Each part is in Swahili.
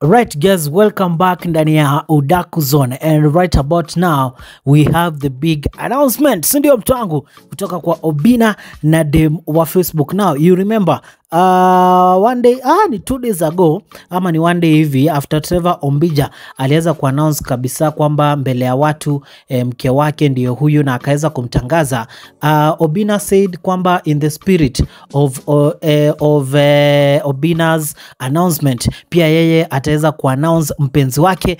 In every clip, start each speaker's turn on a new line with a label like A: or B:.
A: Right guys, welcome back ndani ya Udaku Zone and right about now we have the big announcement, si ndio mtu wangu, kutoka kwa Obina na dem wa Facebook. Now you remember uh, one day ah, ni two days ago ama ni one day hivi after Trevor Ombija aliweza kuannounce kabisa kwamba mbele ya watu eh, mke wake ndiyo huyu na akaweza kumtangaza uh, Obina said kwamba in the spirit of, uh, eh, of eh, Obina's announcement pia yeye ataweza kuannounce mpenzi wake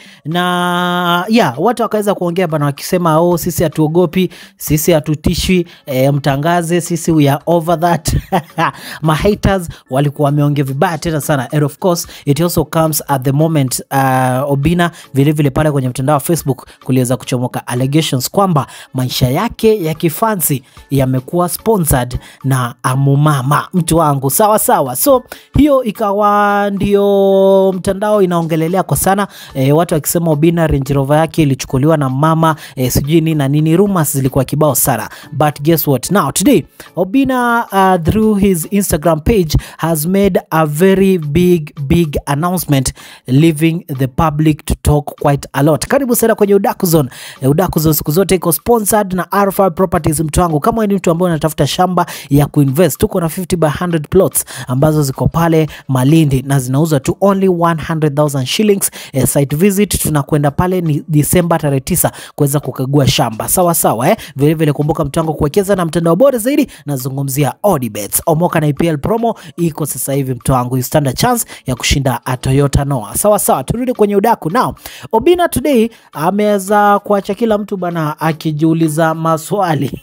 A: na yeah, watu wakaweza kuongea bana wakisema oh, sisi hatuogopi, sisi hatutishwi, eh, mtangaze, sisi we are over that ma haters walikuwa wameongea vibaya tena sana and of course it also comes at the moment uh, Obina vilevile vile pale kwenye mtandao wa Facebook kuliweza kuchomoka allegations kwamba maisha yake ya kifansi yamekuwa sponsored na Amumama mtu wangu sawa sawa, so hiyo ikawa ndio mtandao inaongelelea kwa sana e, watu wakisema Obina Range Rover yake ilichukuliwa na mama e, sijui nini na nini, rumors zilikuwa kibao sana, but guess what now today Obina uh, through his Instagram page has made a very big big announcement leaving the public to talk quite a lot. Karibu sana kwenye Udaku Zone. E, Udaku Zone siku zote iko sponsored na R5 Properties mtu wangu. Kama wewe ni mtu ambaye unatafuta shamba ya kuinvest, tuko na 50 by 100 plots ambazo ziko pale Malindi na zinauzwa tu only 100,000 shillings. E, site visit tunakwenda pale ni Disemba tarehe 9 kuweza kukagua shamba. Sawa sawa eh? Vile vile kumbuka mtu wangu kuwekeza na mtandao bora zaidi, nazungumzia Odibets. Omoka na IPL promo iko sasa hivi mtu wangu, you stand a chance ya kushinda a Toyota Noah. Sawa sawa, turudi kwenye udaku now. Obina today ameweza kuacha kila mtu bana akijiuliza maswali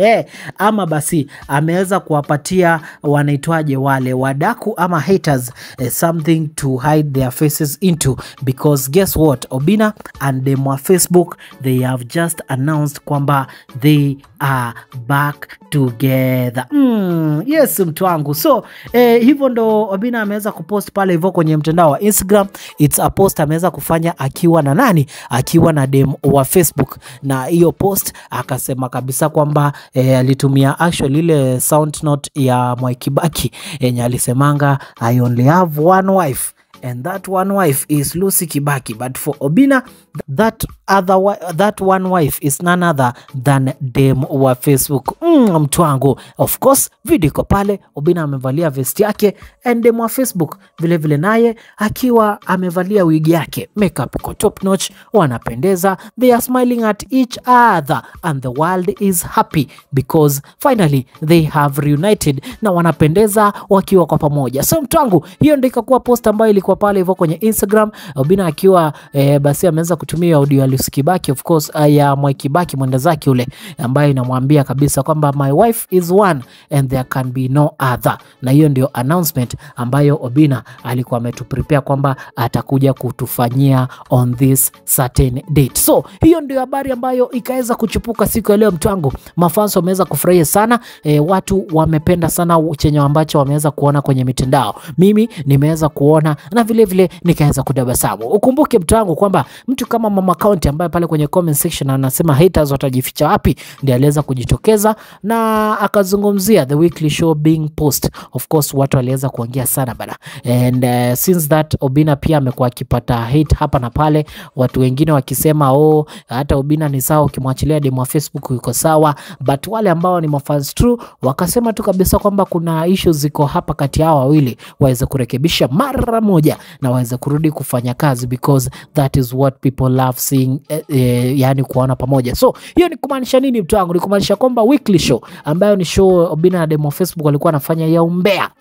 A: ama basi ameweza kuwapatia wanaitwaje wale wadaku ama haters eh, something to hide their faces into because guess what Obina and them wa Facebook they have just announced kwamba they are back together. Mm, yes mtu wangu so eh, hivyo ndo Obina ameweza kupost pale hivyo kwenye mtandao wa Instagram. It's a post ameweza kufanya akiwa na nani? Akiwa na dem wa Facebook, na hiyo post akasema kabisa kwamba eh, alitumia actually ile sound note ya Mwai Kibaki yenye alisemanga I only have one wife and that one wife is Lucy Kibaki but for Obina that other wi- that one wife is none other than dem wa Facebook. Mm, mtu wangu, of course video iko pale, Obina amevalia vest yake and dem wa Facebook vile vile naye akiwa amevalia wigi yake, makeup iko top notch, wanapendeza, they are smiling at each other and the world is happy because finally they have reunited na wanapendeza wakiwa kwa pamoja. So mtu wangu, hiyo ndio ikakuwa post ambayo ilikuwa pale hivyo kwenye Instagram, Obina akiwa eh, basi ameweza kutumia audio ya Lucy Kibaki of course, uh, ya Mwai Kibaki mwenda zake ule, ambayo inamwambia kabisa kwamba my wife is one and there can be no other, na hiyo ndio announcement ambayo Obina alikuwa ametuprepare kwamba atakuja kutufanyia on this certain date. So hiyo ndio habari ambayo ikaweza kuchipuka siku ya leo, mtu wangu. Mafans wameweza kufurahia sana e, watu wamependa sana chenye ambacho wameweza kuona kwenye mitandao. Mimi nimeweza kuona na vile vile nikaweza kudabasamu. Ukumbuke mtu wangu kwamba mtu kama Mama County ambaye pale kwenye comment section anasema haters watajificha wapi, ndiye aliweza kujitokeza na akazungumzia the weekly show being post. Of course watu waliweza kuongea sana bana, and uh, since that Obina pia amekuwa akipata hate hapa na pale, watu wengine wakisema oh, hata Obina ni sawa, ukimwachilia demo wa Facebook yuko sawa, but wale ambao ni mafans true wakasema tu kabisa kwamba kuna issues ziko hapa kati yao wawili, waweze kurekebisha mara moja na waweze kurudi kufanya kazi because that is what people love seeing eh, eh, yani kuona pamoja. So hiyo ni kumaanisha nini mtu wangu? Ni kumaanisha kwamba weekly show ambayo ni show Obina na demo Facebook walikuwa wanafanya ya umbea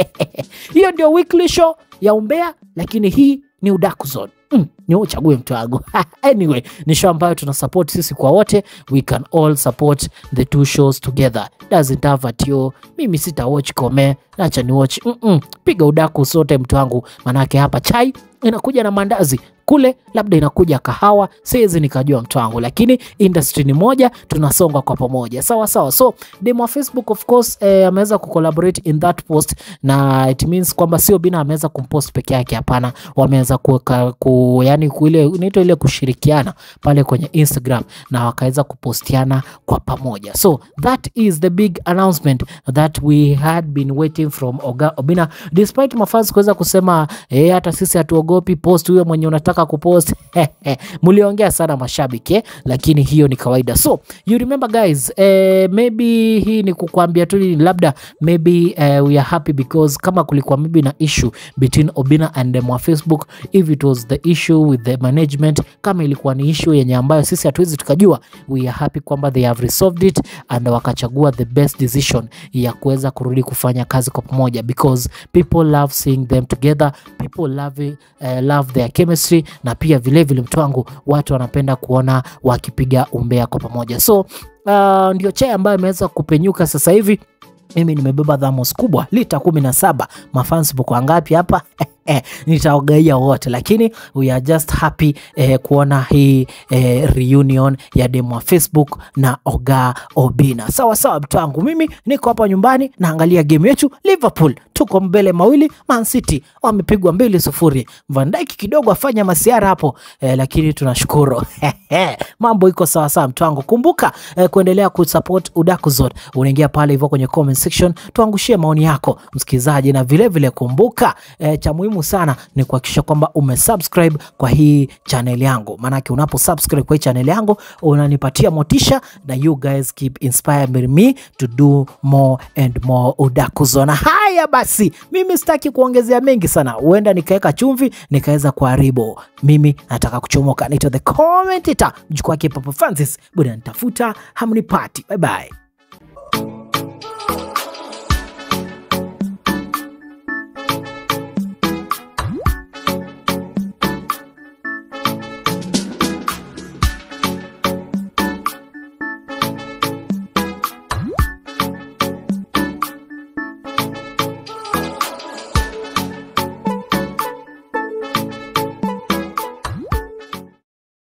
A: hiyo ndio weekly show ya umbea, lakini hii ni Udaku Zone. Mm, ni wewe uchague mtu wangu. anyway, ni show ambayo tuna support sisi kwa wote. We can all support the two shows together. Doesn't have at you. Mimi sita watch kome, acha ni watch. Mm -mm. Piga udaku sote mtu wangu, manake hapa chai inakuja na mandazi kule labda inakuja kahawa, siwezi nikajua mtu wangu, lakini industry ni moja, tunasonga kwa pamoja, sawa sawa. So demo wa Facebook of course eh, ameweza kucollaborate in that post, na it means kwamba sio Obinna ameweza kumpost peke yake, hapana, wameweza kuweka ku, yani ile inaitwa ile kushirikiana pale kwenye Instagram na wakaweza kupostiana kwa pamoja. So that is the big announcement that we had been waiting from Oga Obinna despite mafans kuweza kusema eh, hata sisi hatuogopi post huyo mwenye unataka kupost mliongea sana mashabiki eh, lakini hiyo ni kawaida. So you remember guys, eh, maybe hii ni kukwambia tu labda maybe eh, we are happy because kama kulikuwa maybe na issue between Obinna and them wa Facebook if it was the issue with the management, kama ilikuwa ni issue yenye ambayo sisi hatuwezi tukajua, we are happy kwamba they have resolved it and wakachagua the best decision ya kuweza kurudi kufanya kazi kwa pamoja because people love seeing them together, people love, uh, love their chemistry na pia vilevile mtu wangu watu wanapenda kuona wakipiga umbea kwa pamoja. So uh, ndio chai ambayo imeweza kupenyuka sasa hivi. Mimi nimebeba dhamos kubwa lita kumi na saba. Mafans mko ngapi hapa? Eh, nitaogaia wote lakini we are just happy eh, kuona hii eh, reunion ya demo wa Facebook na Oga Obinna. Sawa sawa, mtu wangu, mimi niko hapa nyumbani naangalia game yetu Liverpool, tuko mbele mawili. Man City wamepigwa mbili sufuri. Van Dijk kidogo afanya masiara hapo eh, lakini tunashukuru mambo iko sawa sawa, mtu wangu. Kumbuka eh, kuendelea kusupport Udaku Zone, unaingia pale hivyo kwenye comment section, tuangushie maoni yako msikilizaji, na vilevile vile kumbuka eh, cha muhimu sana ni kuhakikisha kwamba umesubscribe kwa hii channel yangu, maanake unapo subscribe kwa hii channel yangu unanipatia motisha, na you guys keep inspiring me to do more and more Udaku Zone. Haya basi, mimi sitaki kuongezea mengi sana, huenda nikaweka chumvi nikaweza kuharibu. Mimi nataka kuchomoka, naitwa the commentator mjukuu wake Papa Francis, bwana nitafuta hamnipati. Bye bye.